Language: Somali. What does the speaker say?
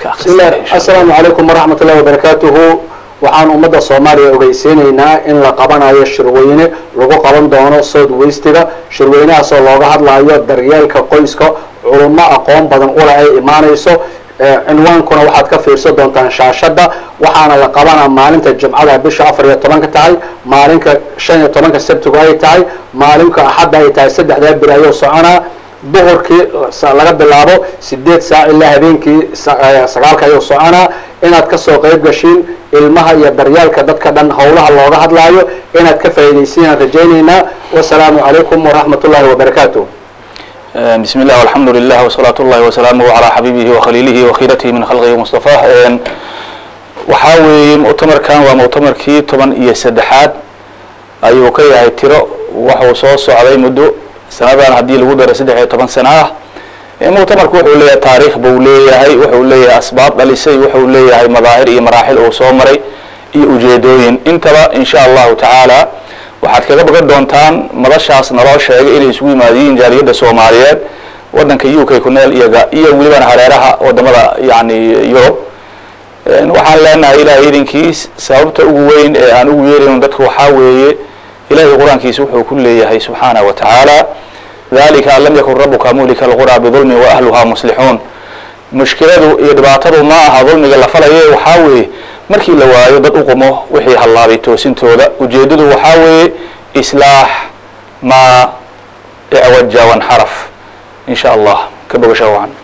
ka bismillah akhrisanaya insha Allah. assalaamu calaykum waraxmat ullahi wabarakaatuhu waxaan ummadda soomaaliya ogeysiinaynaa in la qabanayo shirweyne lagu qaban doono south westiga shirweynahaasoo looga hadlayo daryeelka qoyska culummo aqoon badan ula ay imaanayso Eh, cinwaankuna waxaad ka fiirsan doontaan shaashadda waxaana la qabanaa maalinta jimcada bisha afar iyo tobanka tahay maalinka shan iyo tobanka sabtigu ay tahay maalinka axadda ay tahay saddexdaa biri ayuu soconaa duhurkii sa- laga bilaabo sideed saac ilaa habeenkii sa- eh, sagaalka ayuu soconaa inaad kasoo qayb gashiin ilmaha iyo daryaalka dadka dhan howlaha looga hadlaayo inaad ka faa'iidaysiinaan rajaynaynaa wasalaamu calaykum waraxmat ullahi wabarakaatu بسم الله والحمد لله وصلاة الله وسلامه على حبيبه وخليله وخيرته من خلقه مصطفاه waxaa weeye muctamarkan waa muctamarkii toban iyo saddexaad ayuu ka yahay tiro waxuu soo socday muddo sanadan haddii lagu daro saddex iyo toban sano ah muctamarku wuxuu leeyahay taariikh buu leeyahay wuxuu leeyahay asbaab dhalisay wuxuu leeyahay madaahir iyo maraaxil uu soo maray iyo ujeedooyin intaba in sha allahu tacaala waxaad kaga bagan doontaan madashaas naloo sheegay inay isugu yimaadiyiin jaaliyadda soomaaliyeed wadanka u k ku nool iyaga iyo welibana hareeraha wadamada yani yurub waxaan leenahay ilahay idinkiis sababta ugu weyn ee aan ugu yeerayno dadku waxaa weeye ilahay qur-aankiisa wuxuu ku leeyahay subxaanaه wa tacaala dalika an lam yakun rabuka muhlika alqura bidulmi waahluha muslixuun mushkiladu iyo dhibaatadu ma aha dulmiga la falaye waxaa weeye markii la waayo dad u qumo wixii hallaabay toosintooda ujeedadu waxaa weeye islaax maa icwaja wanxaraf in sha allah ka bogasha wacan